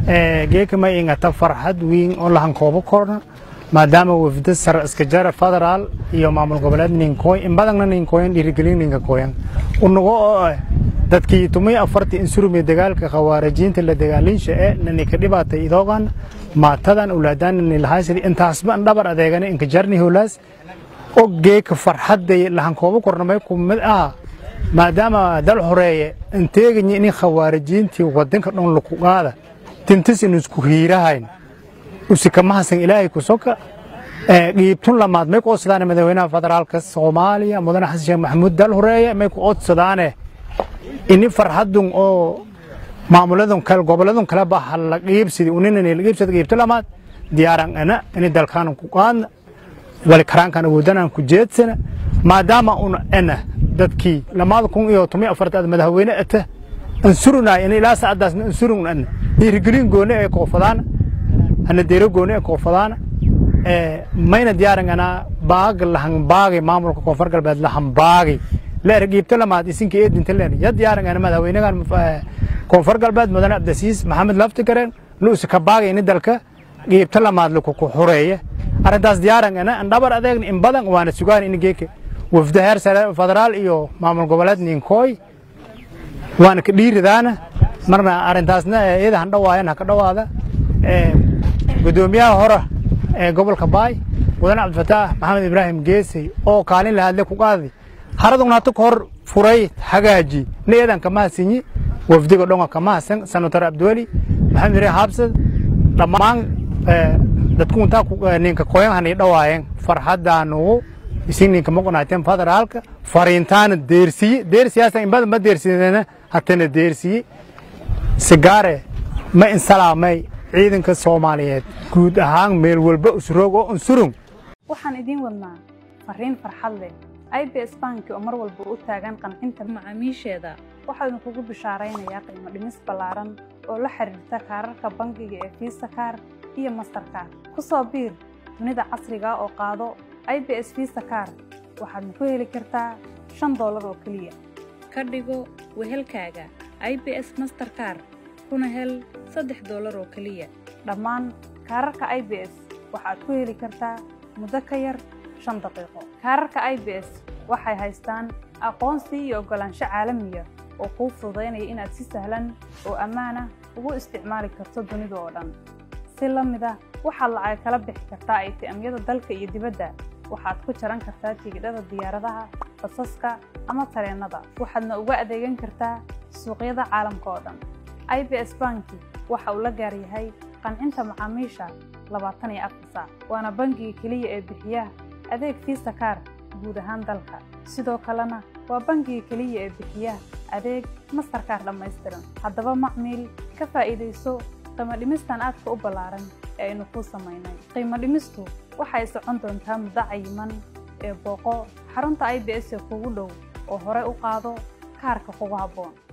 geeka may ingata farxad weyn oo lahan koobo korna maadaama wafda sare iska jara federaal iyo maamul goboleed ninkooy in badanna ninkooyan dhiirigelin ninka kooyan unago oo ah dadkii tumay afartii insurumiya dagaalka khawaarijiinta la dagaalinsha ee nanika dhibaatay idoogan maatadan ulaadaan nilahaysadi intaasba an dhabar adeegana inka jarni howlaas oo geeka farxaday lahan koobo korna may ku mid ah maadaama dal horeeye inteeganyi inin khawaarijiintii wadanka dhan lukugaada tintis in isku hiirahayn usikamahasan ilaahay ku soka dhiibtun lamaad may ku odsadaane madaxweynaha federaalka soomaaliya mudane xasan sheekh maxamuud dal horeeye may ku odsadaane ini farxadun oo maamuladun kale goboladun kale ba hala qiibsidi uninani la qiibsada qiibto lamaad diyaaran ana ini dalkaan ku qaadna wali karaankan awoodanaan ku jeedsana maadaama un ana dadkii lamaada kun iyo toban afartaad madaxweyne ata ansurunay in ilaa saacadaasna ansurun ana dhiirigelin gooni ee koofadaana hana deero gooni ee koofadaana mayna diyaaran anaa baag lahan baagay maamulka koonfur galbeed lahan baagay leer qiibto lamaad isinka eedinta leer ya diyaaran ana madaxweynahan koonfur galbeed mudane cabdisiis maxamed laftigareen luusi ka baagay ini dalka qiibto lamaad lakuku xureeya arrintaas diyaaran ana an dhabar adeegna in badan waana sugaan in geeka wafda heer sare federaal iyo maamul goboleed ninkooy waana ka dhiiridaana marna arrintaasna iyada han dhawaayan ha ka dhawaada gudoomiyaha hore ee gobolka baay mudane cabdifataax maxamed ibraahim geesey oo kaalin lahadle ku qaaday haradugna hata ka hor furay hagaaji na iyadan kamahasinyi wafdiga dhonga kamahasan senator abdiweli maxamed ibraahim habsad dhammaan dadku intaa ninka koyan hanay dhawaayeen farxadaanugu isin ninka maqonaateen federaalka fariintaana deersiye deersiyaasa in badan ma deersidena hatana deersiye sigaare ma insalaamay ciidanka soomaaliyeed guud ahaan meel walba usroog oo unsurung waxaan idiin wadnaa fariin farxad leh i b s banki oo mar walba u taagan qancinta macaamiisheeda waxaanu kugu bishaaraynayaa qiimo dhimis ballaaran oo la xiriirta kaararka bangiga ee fiisa kaar iyo mastarkaar ku soo biir dunida casriga oo qaado i b s fiisa kaar waxaadna ku heli kartaa shan doolar oo keliya ka dhigo wehelkaaga i b s masterkaar kuna hel saddex doolar oo keliya dhammaan kaararka i b s waxaad ku heli kartaa muddo ka yar shan daqiiqo kaararka i b s waxay haystaan aqoonsi iyo oggolaansho caalamiya oo kuu fududaynaya inaad si sahlan oo ammaanah ugu isticmaali karto dunida oo dhan si la mid ah waxaad lacag kala bixi kartaa aytiamyada dalka iyo dibadda waxaad ku jaran kartaa tigidhada diyaaradaha basaska ama tareennada waxaadna uga adeegan kartaa suuqyada caalamka oo dhan i b s banki waxa uu la gaar yahay qancinta macaamiisha labaatan iyo afar saac waana bangiga keliya ee bixiya adeeg fiisa kaar guud ahaan dalka sidoo kalena waa bangiga keliya ee bixiya adeeg mastarkaar dhammaystiran haddaba macmiil ka faa'iidayso qiimo dhimistan aadka u ballaaran ee aynu kuu samaynay qiimo dhimistu waxay socon doontaa muddo cayiman ee booqo xarunta i b s ee kugu dhow oo hore u qaado kaarka kugu habboon